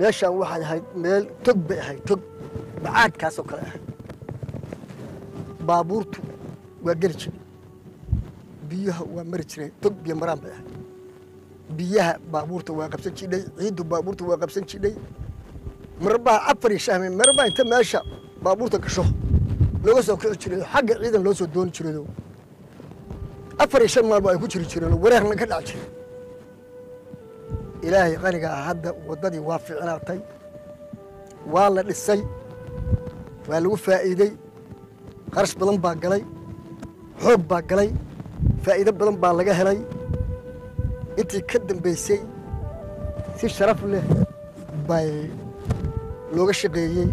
meeshaan waxay ahayd meel tog bay ahayd tog bacaadkaasoo kale ahayd baabuurtu waa geli jire biyaha waa mari jireen tog biyo maraan bay ahayd biyaha baabuurta waa qabsan jidhay ciiddu baabuurta waa qabsan jidhay marbaa afar iyo shahme marbaa inta meesha baabuurta gasho looga soo kici jiray xagga ciidan loo soo dooni jirayoo afar iyo shan maalba ay ku jiri jireen oo wareerna ka dhac jiray ilaahay qaniga ah hadda waddadii waa fiicnaatay waa la dhisay waa lagu faa'iidey qarash badan baa galay xoog baa galay faa'iido badan baa laga helay intii ka dambaysay si sharaf leh bay looga shaqeeyey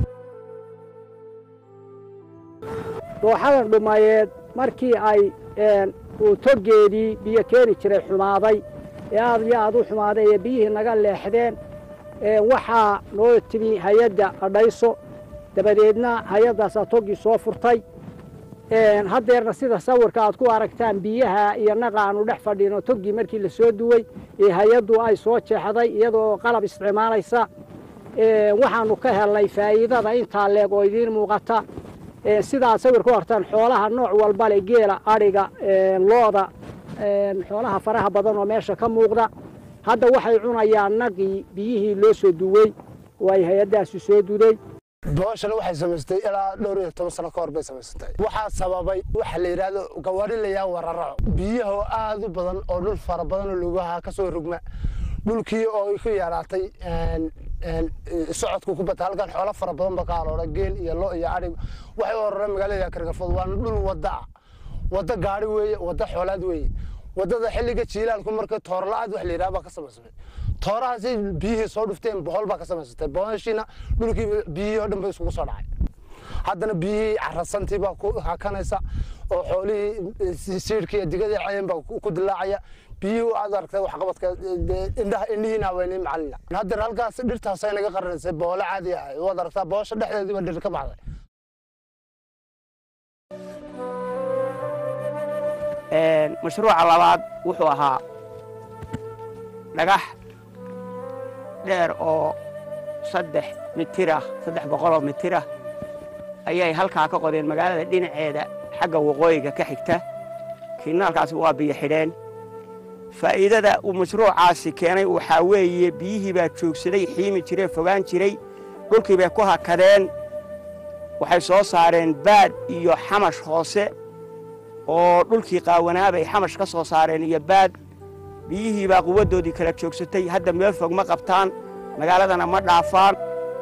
dooxadan dhumayeed markii ay uu togeedii biyo keeni jiray xumaaday ee aad iyo aad u xumaaday ee biyihii naga leexdeen waxaa noo timi hay-adda adhayso dabadeedna hay-addaasaa toggii soo furtay haddeerna sida sawirka aad ku aragtaan biyaha iyo naqa aanu dhex fadhino toggii markii la soo duwey ee hay-addu ay soo jeexday iyadoo qalab isticmaalaysa waxaanu ka helnay faa'iidada intaa leeg oo idiin muuqata sidaad sawir ku hortaan xoolaha nooc walba leh geela adhiga looda xoolaha faraha badan oo meesha ka muuqda hadda waxay cunayaan naqii biyihii loo soo duwey oo ay hay-addaasi soo duday booshana waxay samaystay ilaa dhowr iyo toban sano ka hor bay samaysatay waxaa sababay waxa la yidhaahdo gawaari layaa wararaco biyaha oo aad u badan oo dhul fara badan oo lugaha ka soo rogma dhulkii oo ku yaraatay socodku ku bata halkan xoolo fara badan ba ka aroora geel iyo lo iyo adhig waxay u ororeen magaalada kargafood waana dhul wadda ah wadda gaari weeye wadda xoolaad weeye waddada xilliga jiilaalku marka toorla-aad wax la yidhaha baa ka samaysmay toorahaasi biyihii soo dhufteen bohol baa ka samaysatay bohoshiina dhulkii biyihii oo dhan bay isugu soo dhacay haddana biyihii carasantii baa ku hakanaysa oo xoolihii siidhkii iyo digadii cayeen baa ku dilaacaya biyihii aad aragtay waxqabadka indhaha indhihiina haweynay macalina haddeer halkaas dhirtaasay naga qaranaysay boole caadi ah waad aragtaa boosha dhexdeedii baa dhir ka baxday mashruuca labaad wuxuu ahaa dhagax dheer oo saddex mitirah saddex boqoloo mitirah ayay halkaa ka qodeen magaalada dhinaceeda xagga waqooyiga ka xigta kiinaalkaasi waa biyo xidheen faa'iidada uu mashruucaasi keenay waxaa weeye biyihii baa joogsaday xiimi jiree fogaan jiray dhulkii bay ku hakadeen waxay soo saareen baad iyo xamash hoose oo dhulkii qaawanaa bay xamash ka soo saareen iyo baad biyihii baa quwaddoodii kala joogsatay hadda meel fog ma qabtaan magaaladana ma dhaafaan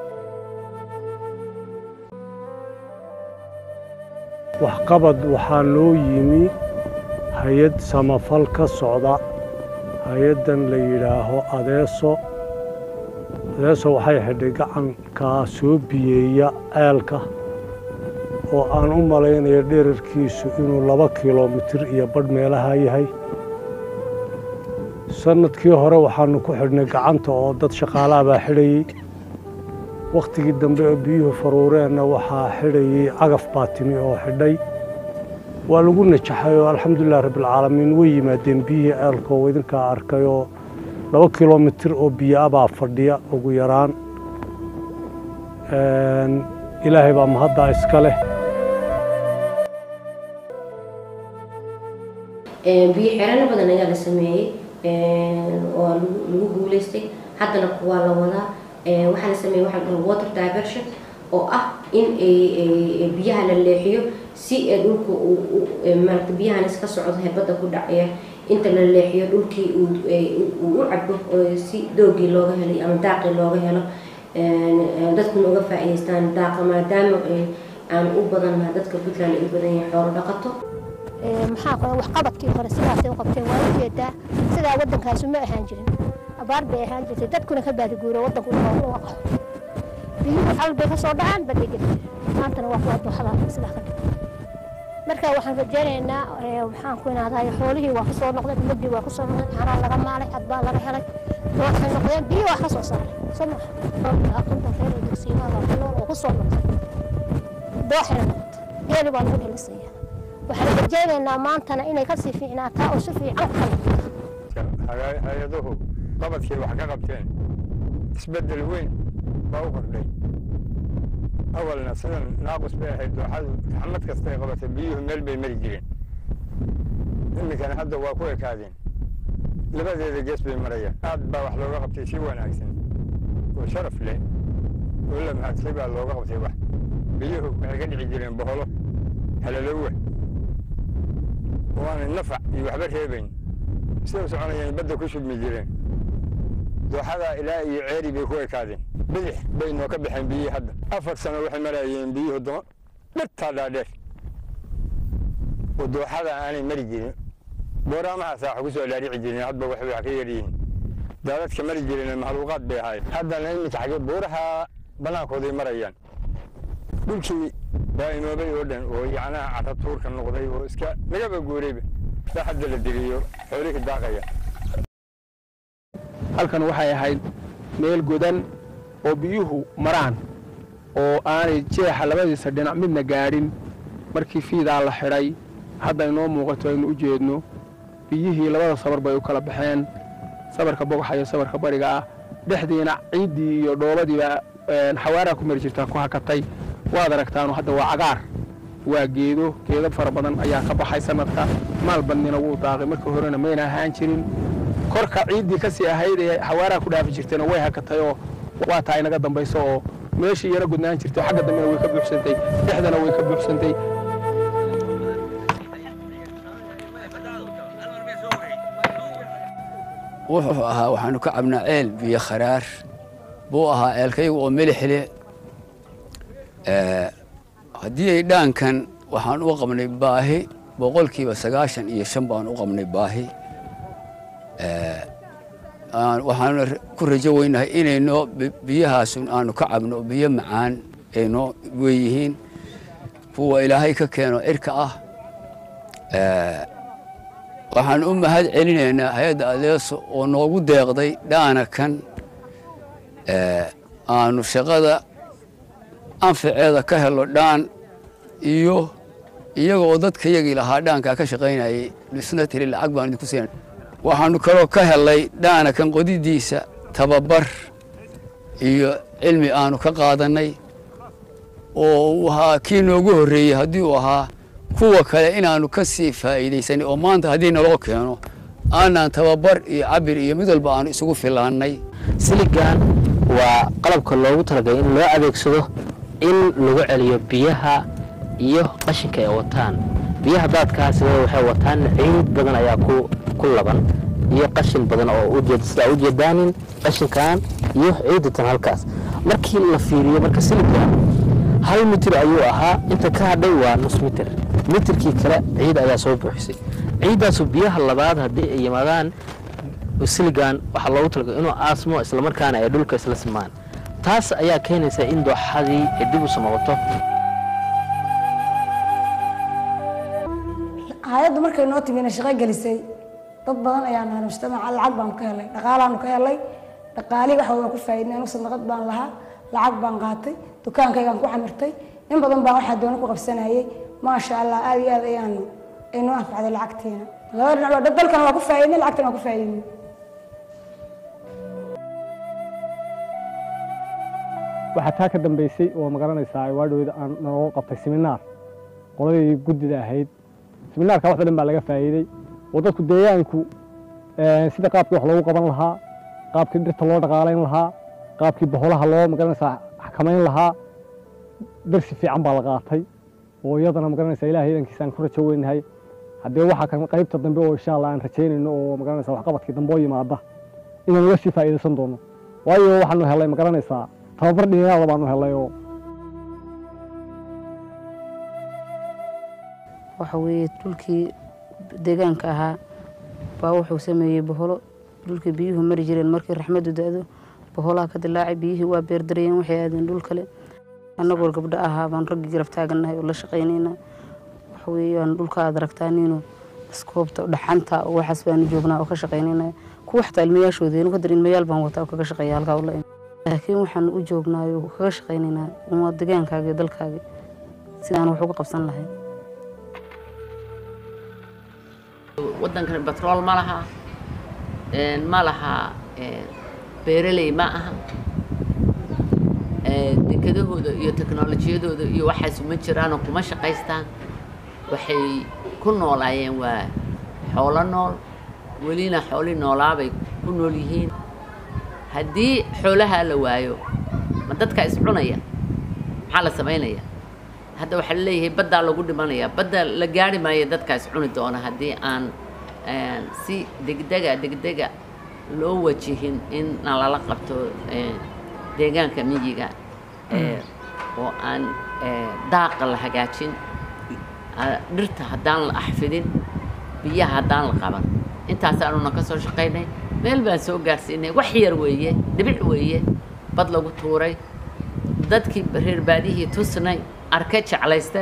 waxqabad waxaa noo yimi hay-ad samafal ka socda hay-addan la yidhaaho adeeso adeeso waxay xidhay gacankaa soo biyeeya ceelka oo aan u malaynayo dherarkiisu inuu laba kilomitir iyo badh meelaha yahay sannadkii hore waxaannu ku xidhnay gacanta oo dad shaqaalaha baa xidhayey wakhtigii dambe oo biyuhu faruureenna waxaa xidhayey cagaf baa timi oo xidhay waa lagu najaxay oo alxamdulilah rabbialcaalamiin way yimaadeen biyihii ceelka oo idinkaa arkay oo laba kilomitir oo biyo ah baa fadhiya ugu yaraan ilaahay baa mahaddaa iska leh biyo xeerano badan ayaa la sameeyey oo lagu guulaystay haddana kuwaa la wadaa waxaa la sameeyey waxaa dhaha water diversion oo ah in biyaha la leexiyo si dhulka maarata biyahan iska socdo herbadda ku dhacaya inta la leexiyo dhulkii uu u cabo si doogii looga helay ama daaqii looga helo dadkuna uga faa'iidaystaan daaqa maadaama aan u badannaha dadka puntland ay u badan yahay xoolo dhaqato maxaa kale waxqabadkii hore sidaasay u qabteen waa ujeedaa sidaa waddankaasu ma ahaan jirin abaar bay ahaan jirtay dadkuna ka baadiguuro waddanku uga qaxo biyuhu xal bay ka soo dhacaan badhigin maantana waa kuwa dooxada sidaa ka dhig marka waxaan rajaynaynaa maxaan ku inaaday xoolihii waa kusoo noqdeen ummadii waa kusoo noqdeen caanaa laga maalay cad baa laga helay waxay noqdeen biyo waa ka soo saaray soo maha aqinta reer ee dugsiimada kunool oo kusoo noqday dooxay noqotay geeli baa lagu dhalisaya waxaan rajaynaynaa maantana inay kasii fiicnaataa oo si fiican u kala hay-aduhu qabadkii wax ka qabteen isbeddel weyn baa u kordhay awalna sidan naaqus bay ahayd dooxadu xamad kastay qabatay biyuhu meel bay mari jireen iminkana hadda waa ku ekaadeen labadeeda gees bay marayaan aad baa wax looga qabtay si wanaagsan oo sharaf leh oo la mahadsay baa looga qabtay wax biyuhu waxay ka dhici jireen boholo halalowa oo aanay nafac iyo waxba reebayn siday u soconayaan badda ku shubmi jireen dooxadaa ilaa iyo ceeri bay ku ekaadeen bidix bay noo ka baxeen biyihii hadda afar sano waxay marayeen biyuhu dama dhirtaa dhaadheer oo dooxada aanay mari jirin booraamahaasaa wax ku soo dhaarici jirin hadba waxbay wax ka yaryihiin daadadka mari jireen mahluuqaad bay ahayd haddana iminka xagee buuraha bannaankooday marayaan dhulkii baa inoobay oo dhan oo yacnaha carratuurka noqday oo iska lagaba guurayba saa hadda la diriyo xoolihii daaqaya halkan waxay ahayd meel godan oo biyuhu maraan oo aanay jeexa labadiisa dhinac midna gaadhin markii fiidaa la xidhay hadda inoo muuqato aynu u jeedno biyihii labada sabar bay u kala baxeen sabarka bogaxa iyo sabarka bariga ah dhexdiina ciiddii iyo dhoobadiiba xawaaraa ku mari jirtaa ku hakatay waad aragtaanu hadda waa cagaar waa geedo geedo fara badan ayaa ka baxay sanadka maal badnina wuu daaqay markii horena mayna ahaan jirin korka ciiddii ka sii ahayd ee xawaaraa ku dhaafi jirtayna way hakatay oo waa taa inaga dambayso oo meeshii iyana gudnaan jirtay xagga dambena way ka buuxsantay dhexdana way ka buuxsantay wuxuu ahaa waxaanu ka cabnaa ceel biyo kharaar buu ahaa ceelkaygu oo milix leh haddii ay dhaankan waxaan u qabnay baahi boqolkiiba sagaashan iyo shan baan u qabnay baahi waxaanu ku rajo weynahay inaynoo biyahaasun aanu ka cabno biyo macaan aynoo weeyihiin kuwa ilaahay ka keeno cirka ah waxaan u mahad celinaynaa hay-adda adeeso oo noogu deeqday dhaana kan aanu shaqada anfaceeda ka helo dhaan iyo iyaga oo dadka yagii lahaa dhaankaa ka shaqaynayay dhisna tiri lacag baan idinku siin waxaanu kaloo ka helay dhaana kan qodidiisa tababar iyo cilmi aanu ka qaadannay oo uu ahaa kii noogu horreeyey haddii uu ahaa kuwa kale inaanu ka sii faa'iidaysanay oo maanta haddii naloo keeno aanaan tababar iyo cabir iyo mid walba aanu isugu filaannay siligan waa qalabka loogu talagalay in loo adeegsado in lagu celiyo biyaha iyo qashinka ay wataan biyaha daadkaa sidee waxay wataan ciid badan ayaa ku ku laban iyo qashin badan oo ujeed sidaa ujeedaanin qashinkan iyo ciidatan halkaas markii la fiiriyo marka siligan hal mitir ayuu ahaa inta ka hadhay waa nus mitir mitirkii kale ciid ayaa soo buuxisay ciiddaasu biyaha labaad haddii ay yimaadaan siligan waxaa loogu talagalay inuu aasmo islamarkaana ay dhulka isla simaan taas ayaa keenaysa in dooxadii ay dib u samaqato hay-addu markay noo timina shaqo gelisay dad badan ayaa nahay mujtamaca lacag baanu ka helay dhaqaalaanu ka helay dhaqaalihii waxa waan ku faa'iidnay anigu sadaqad baan lahaa lacag baan qaatay dukaankaygaan ku xamirtay in badan baa waxaa doona ku qabsanayay maasha allah aad iyo aad ayaanu ay noo anfacday lacagtiina laba dhinac waa dalkana waa ku faa'iidnay lacagtana waa ku faa'iidnay waxaa taa ka dambaysay oo magaranaysaa waadhowda aan naloo qabtay seminaar qoladii guddida ahayd seminaarka wax o dhan baa laga faa'iiday oo dadku deegaanku sida qaabkii wax loogu qaban lahaa qaabkii dhirta loo dhaqaalayn lahaa qaabkii boholaha loo magaranaysaa xakamayn lahaa darsi fiican baa la qaatay oo iyadana magaranaysaa ilahay idankiisa aan ku rajo weynahay haddee waxaa kan qaybta dambe oo insha allah aan rajaynayno oo magaranaysaa waxqabadkii dambe oo yimaada inaan uga sii faa'iidaysan doono waayo waxaanu helay magaranaysaa tababar dhinayaada baanu helay oo waxa weeye dhulkii deegaanka ahaa baa wuxuu sameeyey boholo dhulkii biyuhu mari jireen markii raxmaddu da-do boholaha ka dilaacay biyihii waa beerdarayeen waxay aadeen dhul kale annagoo gabdho ahaa baan raggii garab taagannahay oo la shaqaynayna waxa weeye aan dhulka aad aragtaaniino iskoobta dhaxanta oo waxaas baanu joognaa oo ka shaqaynayna kuwa xataa ilmayaashooda inu kadar ilmayaal baan wataa oo kaga shaqeeya halkaa ula laakiin waxaan u joognaayo kaga shaqaynaynaa uma degaankaaga iyo dalkaaga sidaan wax uga qabsan lahayn waddankan batrool ma laha ma laha beeraley ma aha dekedahooda iyo teknolojiyadooda iyo waxaas uma jiraanoo kuma shaqaystaan waxay ku noolaayeen waa xoolo nool welina xooli noolaabay ku nool yihiin haddii xoolahaa la waayo ma dadka iscunaya maxaa la samaynaya hadda waxaa la leeyahay baddaa lagu dhimanaya badda la gaari maayo dadka iscuni doona haddii aan si degdega degdega loo wajihin in nalala qabto deegaanka miyiga oo aan daaqa la hagaajin dhirta haddaan la axfidin biyaha haddaan la qaban intaasaanuna ka soo shaqaynay meel baan soo gaarsiinay wax yar weeye dhibic weeye bad lagu tuuray dadkii reer baadihii tusnay arke jeclayste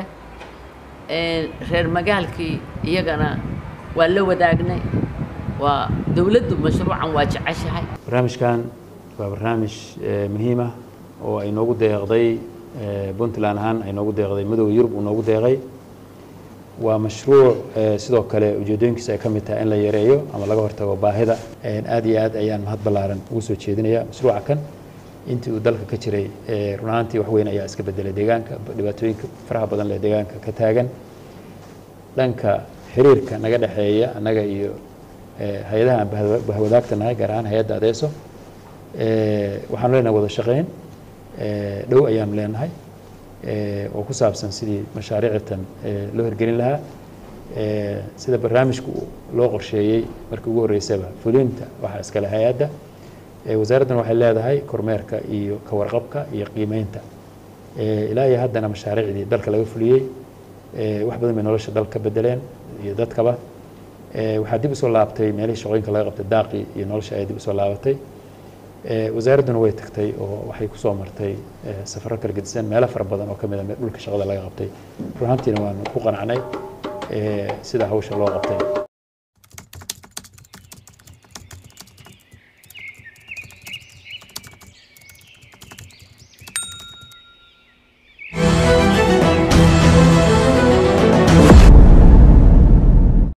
reer magaalkii iyagana waa la wadaagnay waa dowladdu mashruucan waa jeceshahay barnaamijkan waa barnaamij muhiim ah oo ay noogu deeqday puntland ahaan ay noogu deeqday madowga yurub uu noogu deeqay waa mashruuc sidoo kale ujeedooyinkiisa ay ka mid tahay in la yareeyo ama laga hortago baahida aad iyo aad ayaan mahad ballaaran ugu soo jeedinaya mashruuca kan intii uu dalka ka jiray run ahaantii wax weyn ayaa iska bedelay deegaanka dhibaatooyinka faraha badan lee deegaanka ka taagan dhanka xiriirka naga dhexeeya annaga iyo hay-adaha aan bahwadaagta nahay gaar ahaan hay-adda adeeso waxaanu leenahay wada shaqeyn dhow ayaanu leenahay oo ku saabsan sidii mashaariictan loo hirgelin lahaa sida barnaamijku loo qorsheeyey markii ugu horreysaba fulinta waxaa iskale hay-adda wasaaraddan waxay leedahay kormeerka iyo ka warqabka iyo qiimeynta ilaa iyo haddana mashaariicdii dalka laga fuliyey wax badan bay nolosha dalka ka bedeleen iyo dadkaba waxaa dib usoo laabtay meelihii shaqooyinka laga qabtay daaqii iyo nolosha ayaa dib usoo laabatay wasaaradduna way tagtay oo waxay kusoo martay safaro kala gedisan meelo fara badan oo ka mid a dhulka shaqada laga qabtay run ahaantiina waanu ku qanacnay sida hawsha loo qabtay